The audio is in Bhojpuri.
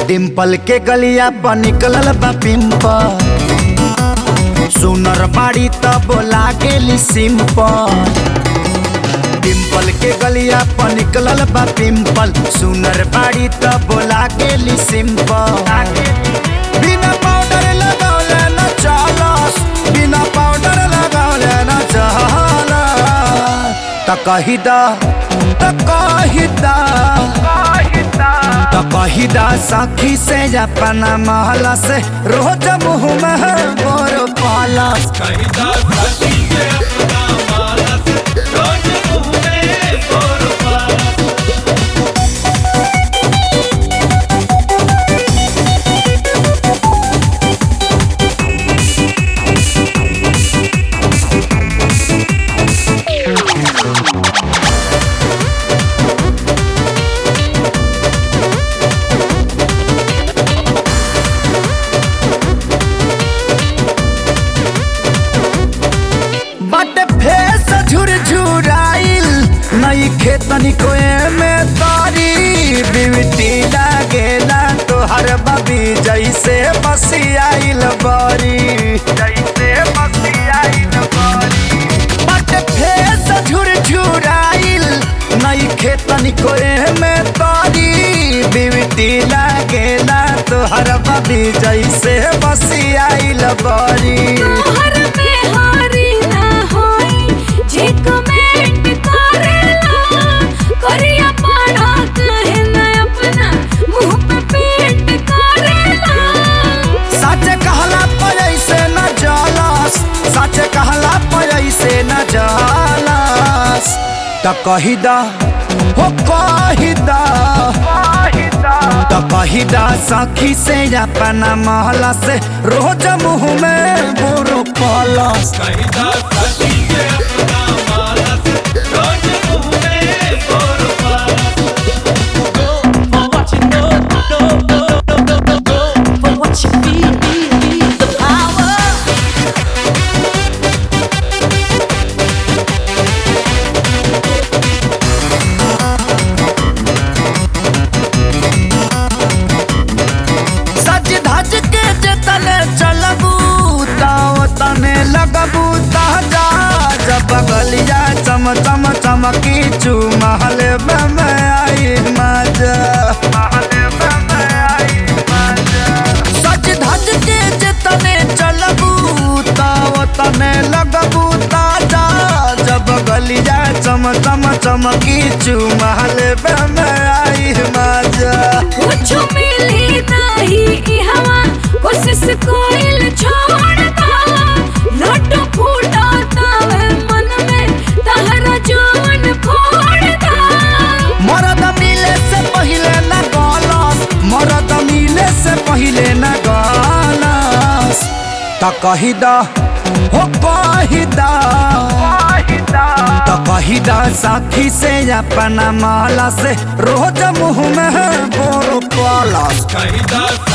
डिम्पल के गलिया पर निकलल बा पिंपल सुनर बाड़ी त बोला गेली सिंपल डिम्पल के गलिया पर निकलल बा पिंपल सुनर बाड़ी त बोला गेली सिंपल बिना पाउडर लगौले न चलस बिना पाउडर लगौले न चलस त कही दा त कही दा त कही दा सखी से अपना महला से रोज मुँह में बोर पालस बट फेस झुरझुराइल नई खेतनी को में तारी बिवटी लागेला तोहर बबी जैसे बसियाइल बरी जैसे बसियाइल बरी बट फेस झुरझुराइल नई खेतनी को में तारी बिवटी लागेला तोहर बबी जैसे बसियाइल बरी तोहर में हारी ना होई जे कमेंट करेला करिया पाड़ा कहे ना अपना मुंह पे पेंट करेला सच कहला पर ऐसे न जलस सच कहला पर ऐसे न जलस त कही दा हो कही दा त कही दा सखी से अपना महला से रोज मुँह में बुरु पलस for what you know, know, know, know, know, know, know, for what you feel, feel, feel the power. सज धज के जतने चलबू ताव तने लगबू ताजा जब बगलिया चम चम चमकी चू महल में आई मजा सज धज के जतने चलबू ताव तने लगबू ताजा जब बगलिया चम चम चमकी चू महल में आई मजा कुछ मिली नहीं ई हवा कोशिश कोइल छोड़ दा लड्डू फूटा तावे मन में तहरा जान फोड़ दा मरद मिले से पहिले न गलस मरद मिले से पहिले न गलस त कही दा हो कही दा त कही दा साथी से अपना माला से रोज मुँह में बोरो पलस Caída